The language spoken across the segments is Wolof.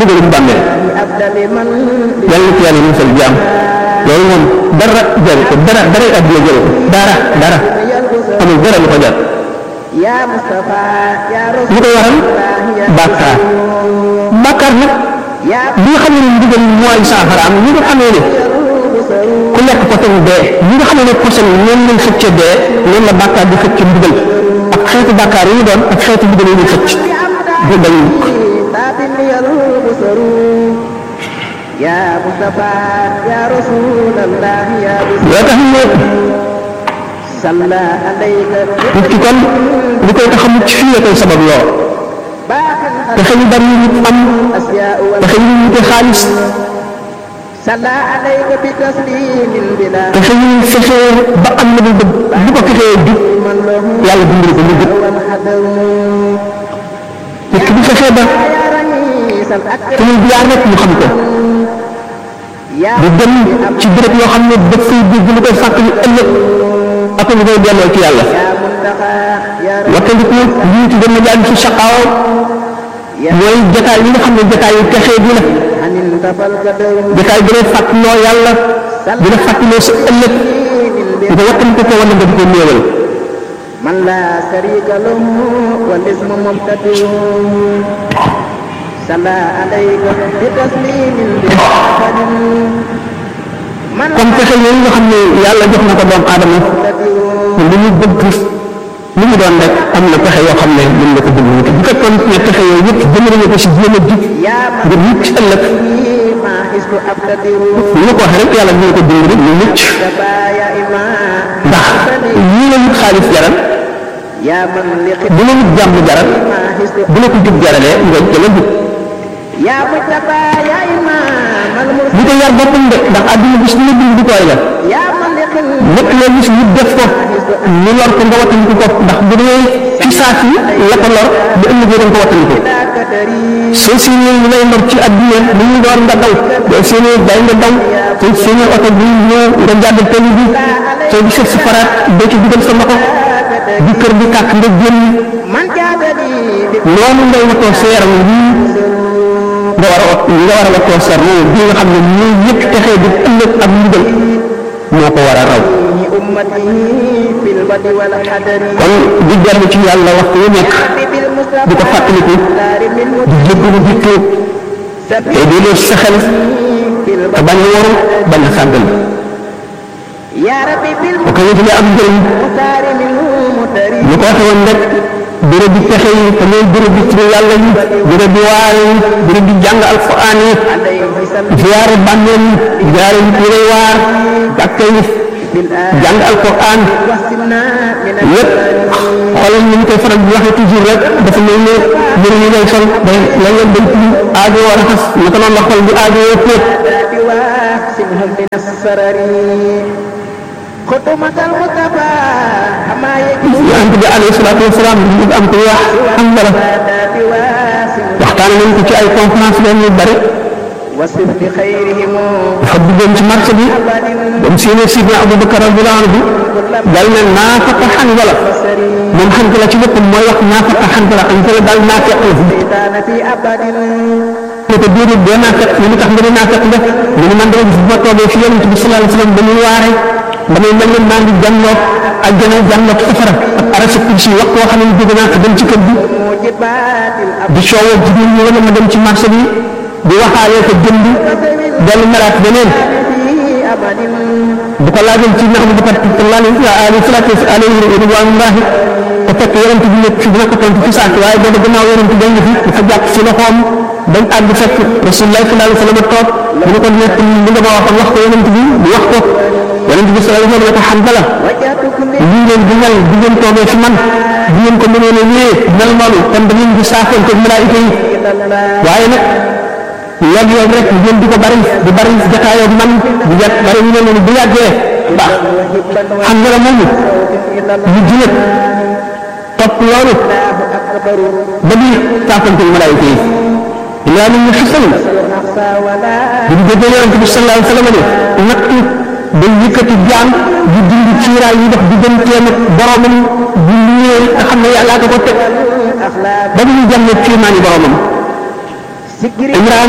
dugalum bàmmeel yàlla na ci yàlla musal jaam loolu moom dara jaru ko dara dara adduna jaru ko dara dara amul dara lu ko jar lu ko waral bàkkaar bàkkaar nag bi nga xam ne ndigal mooy saafara am ñi nga xamee ne ku lekk poson dee ñi nga xamee ne poson noonu lañ xëcc dee noonu la bàkkaar di xëcc ndigal ak xeetu bàkkaar yi ñu doon ak xeetu ndigal yi ñu xëcc du dañ يا مصطفى يا رسول الله يا yoo tax ne صلى عليك nit ki kon li koy tax a mucc fii la koy sabab loo باقي pexe yu bari yu nit am الأشياء pexe yu wute xaalis صلى عليك بتسليم بلا pexe yu fexe ba am na lu bëgg bu ko fexee jub من له yàlla dimbali ko mu jub والحذر nit ki bu fexee ba يا رئيس الأكرم fi muy jaar rek ñu xam ko يا du dem ci béréb yoo xam ne daf fay dégg lu koy fàttali ëllëg ak lu koy delloo ci yàlla يا منتقى يا wattandiku lii ci gën a jaar ci saqaaw mooy jataay yi nga xam ne jataay yu texee bi la عن انتفى القدر jataay bi lay fàttaloo yàlla di la fàttaloo sa ëllëg nga wattandiku ko wala nga di ko néewal من لا شريك له والاسم مبتدئ صلى عليك بتسليم بآخر من kon pexe yooyu nga xam ne yàlla jox na ko doomu aadama مبتدئ li mu bëgg li mu doon rek am na pexe yoo xam ne mën na ko bëgg nit bu fekkoon ne pexe yooyu yëpp jëmale ko si jéem a jub يا ngir mucc ëllëg من ما حسب أبتدئ ni ma ko waxee rek yàlla dina ko dimbali mu mucc تبايا إمام ndax lii la wut xaalis jaral يا من لقد bu la wut jàmm jaral ما حسب bu la ko jub jaralee nga jëla jub يا مجتبى يا إمام المرسل li ko yar boppam de ndax àdduna bis lu dund di koy la يا من لقد lépp loo gis ñu def ko ñu lor ko nga wattandiku ko ndax bu dee fi saa si la ko lor bu ëllëgee da nga ko wattandiku لا كدري soo séenee ñu lay lor ci àdduna li ñu door nga daw boo séenee day nga daw soo séenee oto bi ñëw nga jàdd tali bi soo gisee si faraat doo ci dugal sa loxo di kër bi kàkk nga génn من جادني noonu ngay watoo sa yaram wii nga war a wat nga war a watoo sa ruu bi nga xam ne ñuy yëpp texee di ëllëg ak ndigal moo ko war a raw أمته في البدء والحذر kon di dellu ci yàlla waxtu wu nekk بالمصطفى di ko fàttaliku دار من di jéggalu di tuub te سبيل di leen sa xel في te البدء bañ a waru bañ a sàggal يا ربي bu ko yëgalee am njëriñ بالمختار منه متري ñu ko waxee woon rek béréb bi pexe yi te mooy béréb bi turu yàlla yi béréb bi waar yi béréb bi jàng alquran yi عليه سلام ziyaare bàmmeel yi ziyaare yi turé waar jàkka yi بالآن jàng alquran وسمنا من yépp xoolal ni ñu koy faral di waxee toujours rek dafa mel ne mbir yi ngay sol day lan leen dañ ci aajo war a xas naka noonu la xol bi aajo yoo póot الآداب واحسنهم من السرر خطمة المصطفى أما يجوز yonent bi alayhi salaatu wasalaam ñu am ko wax am dara الآداب واحسنهم waxtaan nañ ko ci ay conférence leen yu bari وصف لخيرهم dafa duggoon ci marché bi ba mu séenee sidna Abubakar radiyallahu anhu dal ne naafaqa Hanzala moom Hanzala ci boppam mooy wax naafaqa Hanzala Hanzala daal naafeq la fi شيطان في أبد ne ko déedéet doo naafeq ñu ni tax nga ne naafeq nga mu ne man dama gis bu ma toogee fi yonent bi sallallahu alayhi wa sallam ba muy waare damay mel ne maa ngi jànloog aljana jànloog safara ak arasa kursi wax koo xam ne jóge naa ko dem ci kër gi موجبات الأب di coowoo jigéen ñi wala ma dem ci marché bi di waxaalee ko jënd dellu melaat beneen في أبد bu ko laajoon ci nax bu kat sallallahu alayhi salaatu alayhi ridwanullahi te fekk yonent bi nekk fi dina ko tontu fi saak waaye boobu gannaaw yonent bi dañ fi dafa jàpp si loxoom bañ àgg fekk rasulullah sallallahu alayhi wa sallam toog mu ne ko nekk li nga ma waxoon wax ko yonent bi mu wax ko yonent bi sallallahu alayhi wa sallam ne ko Hanzala وجهت كل lii ngeen di mel di ngeen toogee fi man di ngeen ko mënoon a ñëwee mel noonu kon da ngeen di saafoon ko malaayika yi إلى الله waaye nag yàgg yoon rek ngeen di ko bari di bari jataayoo man di jat bari ñu ne noonu bu yàggee baax وهبا xam nga la moomu إلى الله ñu jilet topp loolu أكبر ba di saafantul malaayika yi ilaa min xasan نفسا ولا bi ñu déggee yonente bi sallallahu alayhi wa sallam ne nattu day yëkkati jaam di dindi ciiraay yi dox digganteem ak boromam di luyee nga xam ne yàllaa ko ko teg أخلاق ba ñu jàmm kiimaani boromam Imraan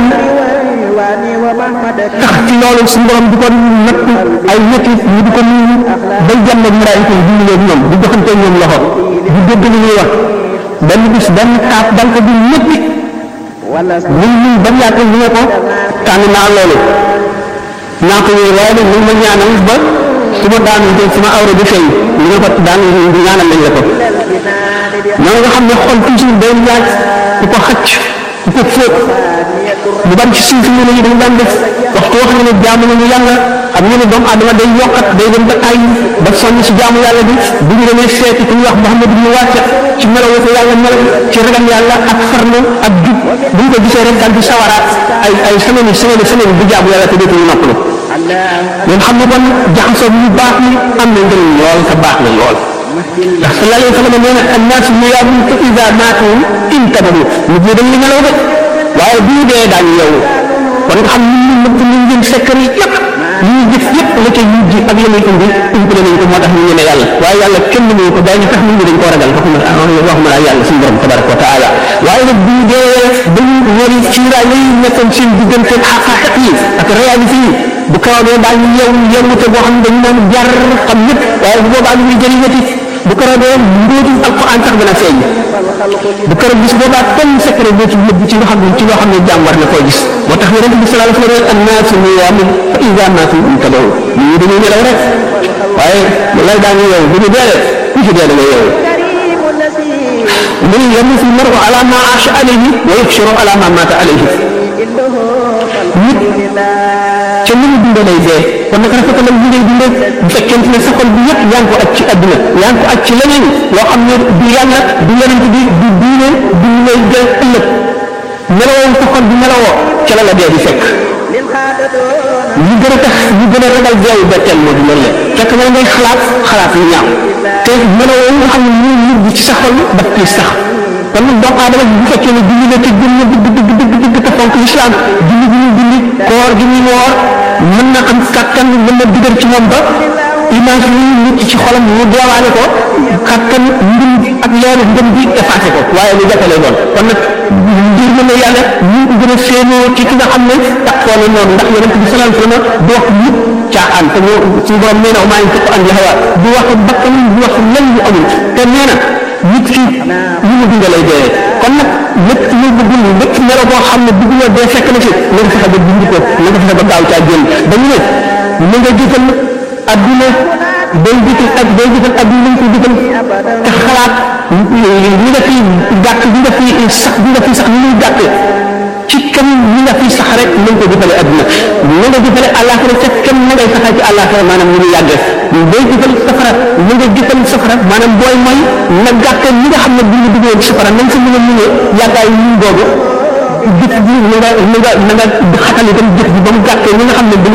tax ci loolu suñu borom di ko natt ay ñetti ñu di ko nuyu bay jàmm ak malaayika yi di nuyu ñoom di joxante ñoom loxo di dégg li ñuy wax benn bis benn kaaf dal ko di ñetti muy ñun ba mu yàgg ñu ne ko tànn naa loolu naa ko yooyu waaye nag ñu ma ñaanal ba su ma daanu jël sama awra di feeñ ñu ne ko daan ñaanal nañ la ko noonu nga xam ne xol toujours day laaj ku ko xacc ku ko fóot lu bari ci suuf ñu ne ñu dañ daan def waxtu wax nga ne jaamu nañu yàlla am ñu ne doomu adama day yokkat day dem ba ay ba sonn ci jaamu yàlla bi bu ñu demee seeti ku ñuy wax Muhammad ibn Waasi ci melo ko yàlla melo ci ragal yàlla ak farlu ak jub bu ñu ko gisee rek daal di sawaraat ay ay semaine semaine semaine bu jaamu yàlla te dootuñu noppalu ngeen xam ne kon jaxasoo bu baax ni am na njëriñ lool te baax na lool ndax sallallahu alayhi wa sallam nee na annaas niyaamun fa ida maatu intabahu nit ñi dañ li nelaw de waaye bu ñu dee daañu yeewu kon nga xam ni ñu nëbb ñu ngeen sekkar yi yëpp ñu jëf yëpp la ca mujj ak la muy indi umpale nañ ko moo tax ñu ñeme yàlla waaye yàlla kenn mënu ko daañu tax nit ñi dañ koo ragal waxuma waxuma laa yàlla suñu borom tabaraka wa taala waaye nag bu ñu dee dañu wari ciiraay lay nekkoon seen diggante xaqaaxiq yi ak réalité yi bu karoogee daal ñu yeewu yeewute boo xam ne dañu naan jar xam ñëpp waaye bu boobaa lu muy jëriñati bu karoogee mbóotum alquran sax dana feeñ bu keroog gis boobaa kenn secret boo ci nëbb ci nga xam ne ci loo xam ne jaam war na koo gis moo tax yonente bi sallallahu alayhi wa sallam annaasu niyaamun fa idaa maatu intabahu nit ñi dañuy nelaw rek waaye lay daañu yeewu bu ñu dee ku ci dee da nga yeewu من يموت المرء على ما عاش عليه ويحشر على ما مات عليه nit ca ni mu dundee lay dee kon nag rafetalal li ngay dundee bu fekkente ne sa xol bi yëpp yaa ngi ko aj ci àdduna yaa ngi ko aj ci leneen loo xam ne du yàlla du yonent bi du diine du ñu lay jël ëllëg melowoo sa xol bi melowoo ca la la dee di fekk li gën a tax li gën a ragal deewu betteel moo di loolu la fekk na ngay xalaat xalaat yu ñaaw te melowoo nga xam ne mu nit ci sa xol daf koy sax kon nag doomu aadama bu fekkee ne julli la te gëm na dëgg dëgg dëgg dëgg te fonk lislaam julli gi muy julli koor gi muy woor mën na am kattan mën na digal ci moom ba image yi nit ci xolam mu deewaale ko kattan ngëm ak leeru ngëm bi effacé ko waaye lu jafe lay doon kon nag ngir mën na yàlla ñu ko gën a séenoo ci ki nga xam ne takkoo na noonu ndax yonente bi sallallahu alayhi wa sallam du wax mukk caaxaan te ñoo suñu borom nee na maa ngi ko andi hawa du wax bakkan du wax lenn lu amul te nee na nit ki ñu mu dundee lay dee kon nag lépp lu mu dund lépp melo boo xam ne dugg na dee fekk na fi na nga fexe ba dund ko na nga fexe ba gaaw caa génn dañu ne na nga jiital adduna day jiital ak day jiital adduna lañ ko jiital te xalaat li nga fi gàtt li nga fi sax li nga fi sax ni muy gàtt ci kam li nga fi sax rek nañ ko jëfale adduna na nga jëfale àllaaxira ca kam na ngay saxal ci àllaaxira maanaam ñu ngi yàggee booy jëfal safara na nga jëfal safara maanaam booy mooy na gàtte li nga xam ne bu ñu duggee safara nañ sa mën a muñee yàggaay ñun boobu jëf bi na nga na nga na nga xatal itam jëf bi ba mu gàttee li nga xam ne